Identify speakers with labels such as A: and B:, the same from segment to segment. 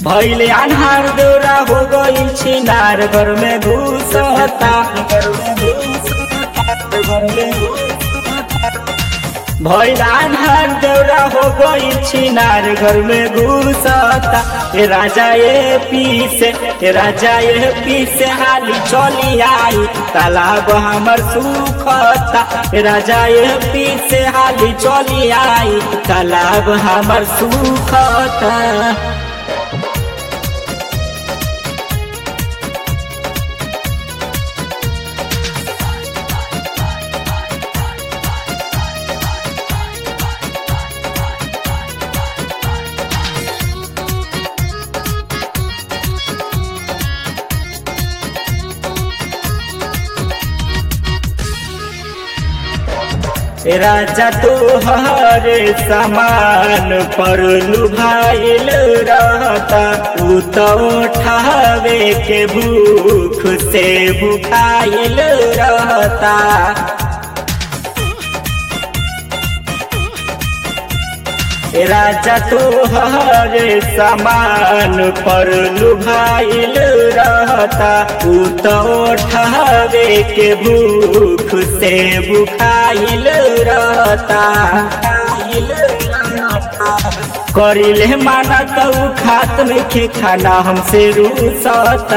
A: भैले अन्हार दौरा हो गई छिनार घर में घुसता भैल अन्हार दौरा हो गई छिनार घर में घुसता ए राजा ए पीसे ए राजा ए पीसे हाली चली आई तालाब हमर सुखता ए राजा ए पीसे हाली चली आई तालाब हमर सुखता राजा तोहर समान पर लुभाइल रहता उ तो उठावे के भूख से भुखाइल रहता राजा तोहर समान पर लुभाइल रहता उ तो उठावे के भूख से बुखाइल रहता करिले माना तो खात में के खाना हमसे रूसता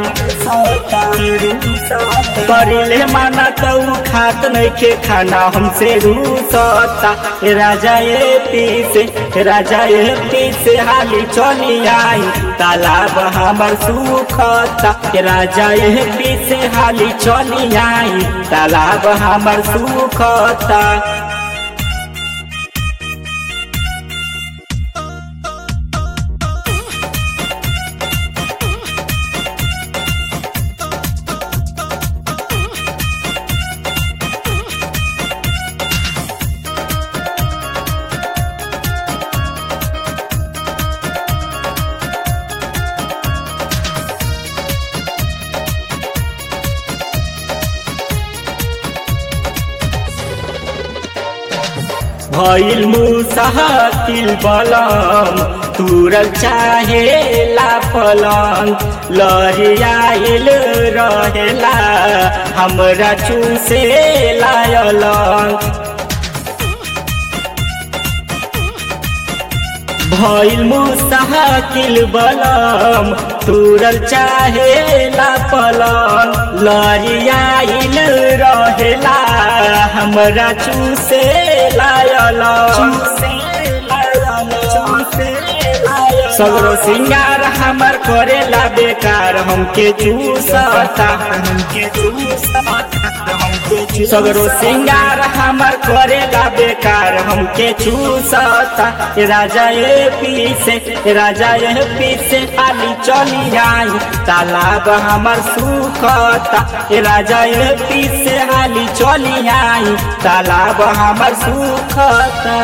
A: करिले माना तो खात नहीं के खाना हमसे रूसता राजा ये पीसे राजा ये पीसे हाली चली आई तालाब हमर सुखता राजा ये पीसे हाली चली आई तालाब हमर सुखता भइल मुसाकिल बलम तुरल चाहे ला पलंग लहरियाइल रहेला हमरा चूसे लायलंग भइल मुसाकिल बलम तुरल चाहे ला पलंग लहरियाइल रहेला हमरा चूसे लायल सगरो सिंगार हमर करेला बेकार हमके चूसता हमके सगरो सिंगार हमर करेला बेकार हमके चूसता राजा ए पीसे राजा ए पीसे आली चली आई तालाब हमर सुखता राजा ए पीसे आली चली आई तालाब हमर सुखता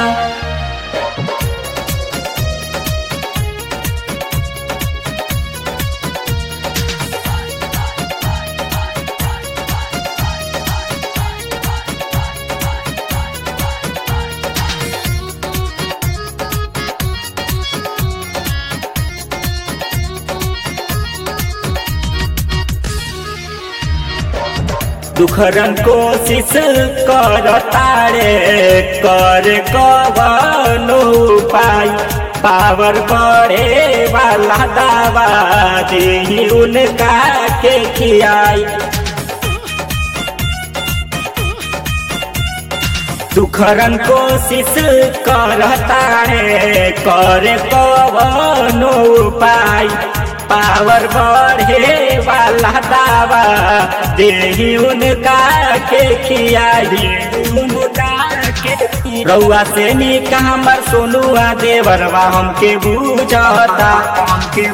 A: दुखरन कोशिश कर तारे कर कवनो उपाय पावर बढ़े वाला दावा दे उनका के खियाई दुखरन कोशिश कर तारे कर कवनो उपाय पावर बढ़े वाला दावा देही उनका के खियाई रउआ से निका हमर सोनुआ देवरवा हमके बुझता हमके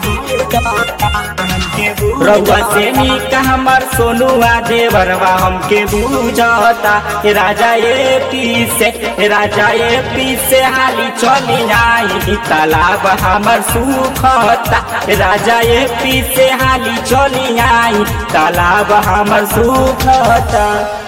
A: रउआ से निका हमर सोनुआ देवरवा हमके बुझता राजा ए पीसे राजा ए पीसे हाली चली आई तालाब हमर सुखता राजा ए पीसे हाली चली आई तालाब हमर सुखता